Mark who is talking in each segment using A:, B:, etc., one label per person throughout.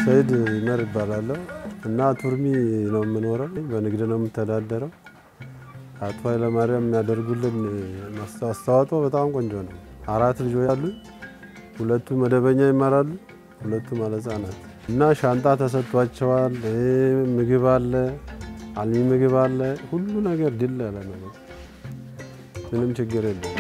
A: ሰይድ ይመር ይባላለሁ እና ቱርሚ ነው የምኖረው። በንግድ ነው የምተዳደረው። አቶ ኃይለማርያም የሚያደርጉልን አስተዋጽኦ በጣም ቆንጆ ነው። አራት ልጆች አሉ። ሁለቱ መደበኛ ይማራሉ፣ ሁለቱ ማለት ህጻናት እና ሻንጣ ተሰጥቷቸዋል። ምግብ አለ፣ አልሚ ምግብ አለ። ሁሉ ነገር ድል ያለ ነው። ምንም ችግር የለም።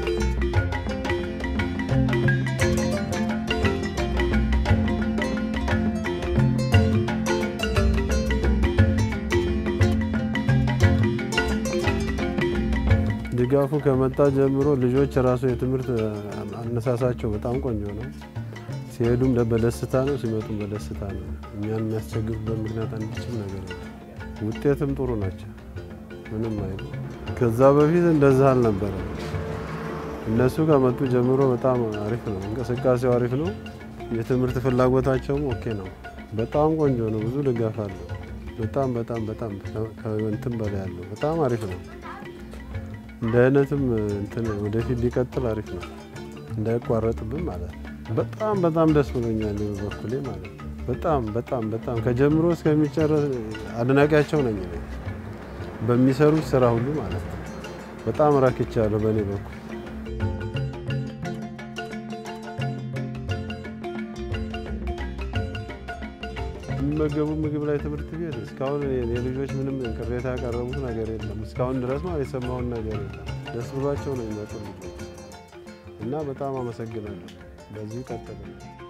A: ድጋፉ ከመጣ ጀምሮ ልጆች ራሱ የትምህርት አነሳሳቸው በጣም ቆንጆ ነው። ሲሄዱም በደስታ ነው፣ ሲመጡም በደስታ ነው። እኛን የሚያስቸግሩበት ምክንያት አንድችም ነገር ነው። ውጤትም ጥሩ ናቸው። ምንም አይሉ። ከዛ በፊት እንደዛ አልነበረም። እነሱ ከመጡ ጀምሮ በጣም አሪፍ ነው፣ እንቅስቃሴው አሪፍ ነው። የትምህርት ፍላጎታቸውም ኦኬ ነው። በጣም ቆንጆ ነው። ብዙ ድጋፍ አለው። በጣም በጣም በጣም ከእንትን በላይ ያለው በጣም አሪፍ ነው። እንደ አይነትም እንትን ወደፊት ሊቀጥል አሪፍ ነው፣ እንዳይቋረጥብን ማለት ነው። በጣም በጣም ደስ ብሎኛል በበኩሌ ማለት ነው። በጣም በጣም በጣም ከጀምሮ እስከሚጨረስ አድናቂያቸው ነኝ እኔ በሚሰሩት ስራ ሁሉ ማለት ነው። በጣም ረክቻለሁ በእኔ በኩል። የሚመገቡ ምግብ ላይ ትምህርት ቤት እስካሁን የልጆች ምንም ቅሬታ ያቀረቡት ነገር የለም። እስካሁን ድረስ ማለት የሰማውን ነገር የለም። ደስ ብሏቸው ነው የሚመጡ ልጆች እና በጣም አመሰግናለሁ። በዚሁ ቀጥል።